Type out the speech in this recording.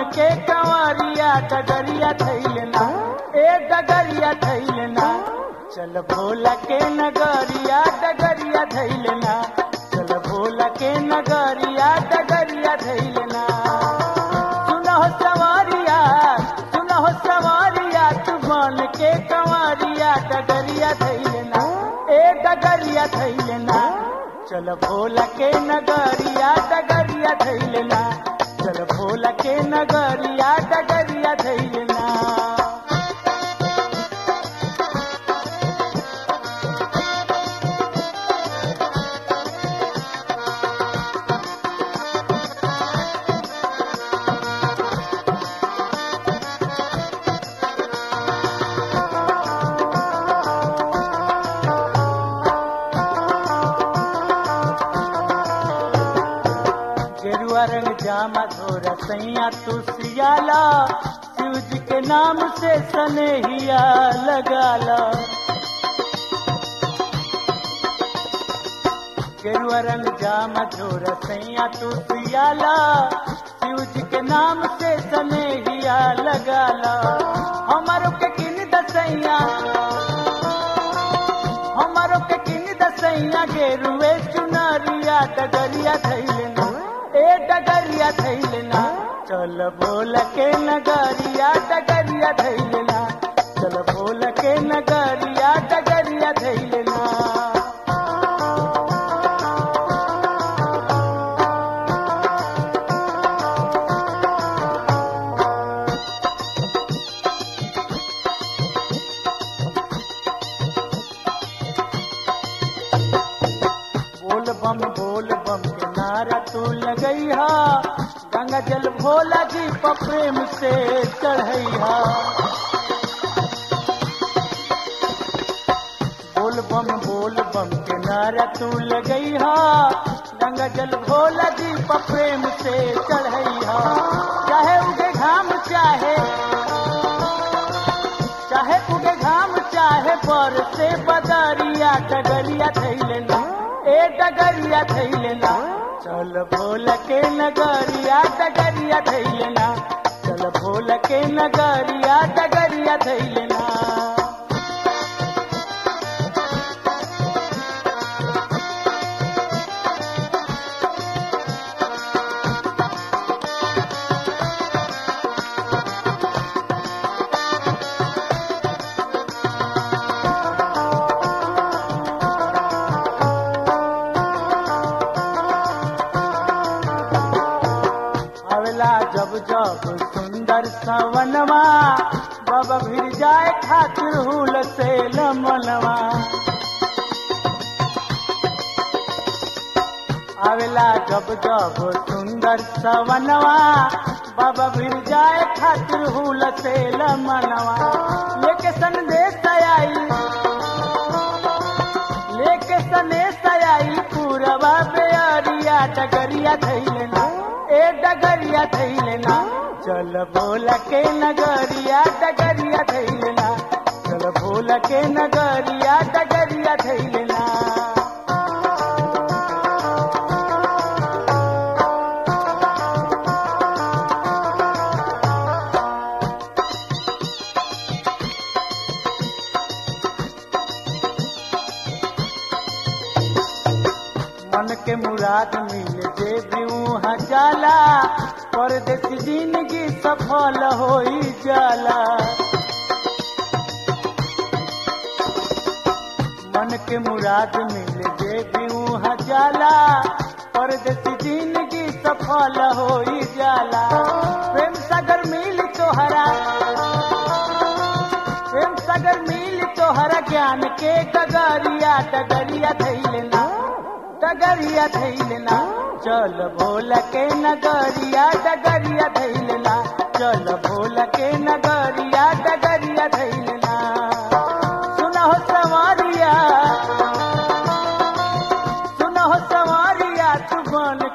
के कंवरिया डगरिया थैलना ए डगरिया थैलना चल भोला के नगरिया डगरिया थैलना चल भोला के नगरिया डगरिया थैलना सुनहो सवारिया सुनहो सवारिया तू बन के कंवरिया डगरिया थैलना ए डगरिया थैलना चल भोला के नगरिया डगरिया थैलना चल भोला के नगरिया डगरिया थैलना गेरुआ रंग जामा धोरा सैया तू सियाला शिव जी के नाम से सनेहिया लगाला गेरुआ रंग जामा धोरा सैया तू सियाला शिव जी के नाम से सनेहिया लगाला हमारो के किन दसैया हमारो के किन दसैया गेरुए चुनरिया डगरिया थैलना ए डगरिया थैलना चल बोल के नगरिया डगरिया थैलना चल बोल के नगरिया डगरिया थैलना बोल बम बोल बम के नारा तू लगैहा गंगा जल भोला जी पर प्रेम से चढ़ैहा बोल बम बोल बम के नारा तू लगैहा गंगा जल भोला जी पर प्रेम से चढ़ैहा चाहे उगे घाम चाहे चाहे उगे घाम चाहे पर से बदरिया डगरिया थैलना ए डगरिया थैलना चल भोल के नगरिया डगरिया थैलना चल भोल के नगरिया डगरिया थैलना अवला जब जब सुंदर सवनवा बाबा भिर जाए खातिर हुल से लमनवा आवेला जब जब सुंदर सवनवा बाबा भिर जाए खातिर हुल से लमनवा लेके संदेश आई लेके सनेश आई पूरवा बेअरिया डगरिया थैलना ए डगरिया थैलना चल बोल के नगरिया डगरिया थैलना चल बोल के नगरिया डगरिया थैलना मन के मुराद मिल जे वहाँ जाला परदेश जिंदगी सफल होई जाला मन के मुराद मिल जे वहाँ जाला परदेश जिंदगी सफल होई जाला प्रेम सागर मिल तोहरा प्रेम सागर मिल तोहरा ज्ञान के डगरिया डगरिया थैलना डगरिया थैलना चल भोल के नगरिया डगरिया थैलना चल भोल के नगरिया डगरिया थैलना सुनहो सवारिया सुनहो सवारिया तू बन